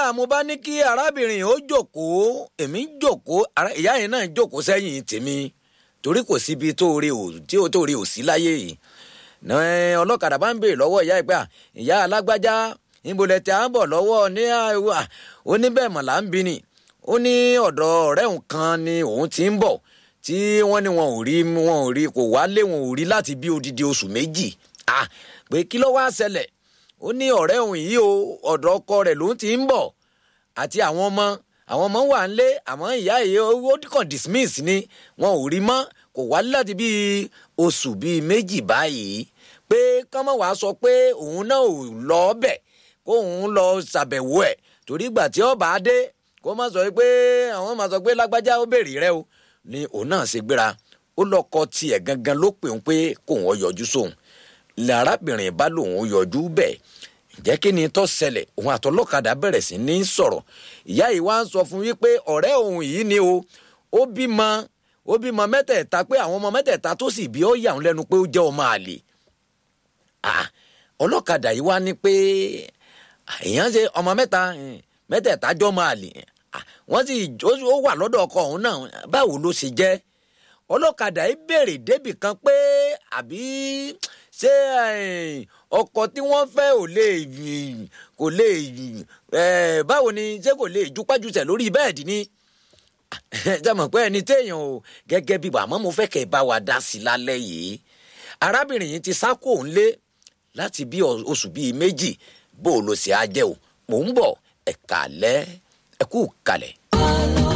ọ̀dà mo bá ní kí arábìnrin ó jókòó èmi ń jókòó ara- ìyá yẹn náà ń jókòó sẹ́yìn tèmi torí kò síbi tó rí o tí ó tó rí o sí láyé yìí ní ọlọ́kadà bá ń béèrè lọ́wọ́ ìyá ìgbà ìyá alágbájá níbo lẹ ti à ń bọ̀ lọ́wọ́ ní àìwá ó ní bẹ́ẹ̀ mọ̀ là ń bí ni ó ní ọ̀dọ̀ ọ̀rẹ́ òun kan ni òun ti ń bọ̀ tí wọ́n ní wọn ò rí wọn ò rí kò wálé wọn ò rí láti bí odidi oṣù méjì ah pé kí ló wá ṣẹlẹ̀ ó ní ọ̀rẹ́ òun yìí o ọ̀dọ̀ ọkọ rẹ̀ ló ti ń bọ̀ àti àwọn ọmọ àwọn ọmọ wà ń lé àmọ́ ìyá yìí ó kàn dismiss ni wọn ò rí mọ́ kò wálé láti bí oṣù bíi méjì báyìí pé kọ́mọ̀ wàá sọ pé òun náà ò lọ bẹ̀ kó òun lọ ṣàbẹ̀wò ẹ̀ torí ìgbà tí ọba dé kó má sọ pé àwọn máa sọ pé lágbájá ó béèrè rẹ o ni òun náà ṣe gbéra ó lọkọ tiẹ̀ gangan ló pè ń pé kóun ọ yọjú sóun lárábìnrin bá lòun ó yọjú bẹ́ẹ̀ ǹjẹ́ kí ni tó ṣẹlẹ̀ òun àtọlọ́kadà bẹ̀rẹ̀ sí ní sọ̀rọ̀ ìyá yìí wá ń sọ fún wípé ọ̀rẹ́ òun yìí ni o ó bímọ ó bímọ mẹ́tẹ̀ẹ̀ta pé àwọn ọmọ mẹ́tẹ̀ẹ̀ta tó sì bí ó yà ń lẹ́nu pé ó jẹ́ ọmọ àlè Ah, ọlọ́kadà yìí wá ní pé èèyàn ṣe ọmọ mẹ́ta eh, mẹ́tẹ̀ẹ̀ta jọ máa lè Ah, wọ́n sì ó- ó wà lọ́dọ̀ ọkọ òun náà báwo ló ṣe jẹ́ ọlọ́kadà yìí béèrè débì kan pé àbí ṣé eh, ọkọ tí wọ́n fẹ́ ò lè kò lè eh, báwo ni ṣé kò lè jupájúṣẹ̀ lórí bẹ́ẹ̀dì ni jẹ́mọ̀ pé ẹni téèyàn o gẹ́gẹ́ bí àmọ́ mo fẹ́ kẹ́ ẹ bá wa dá sí i lálẹ́ yìí arábìnrin yìí ti sá kó òun lé láti bí ọ- oṣù bíi méjì bó o lo ṣe á jẹ́ o mò ń bọ̀ ẹ̀ka lẹ́ ẹ̀kú kalẹ̀.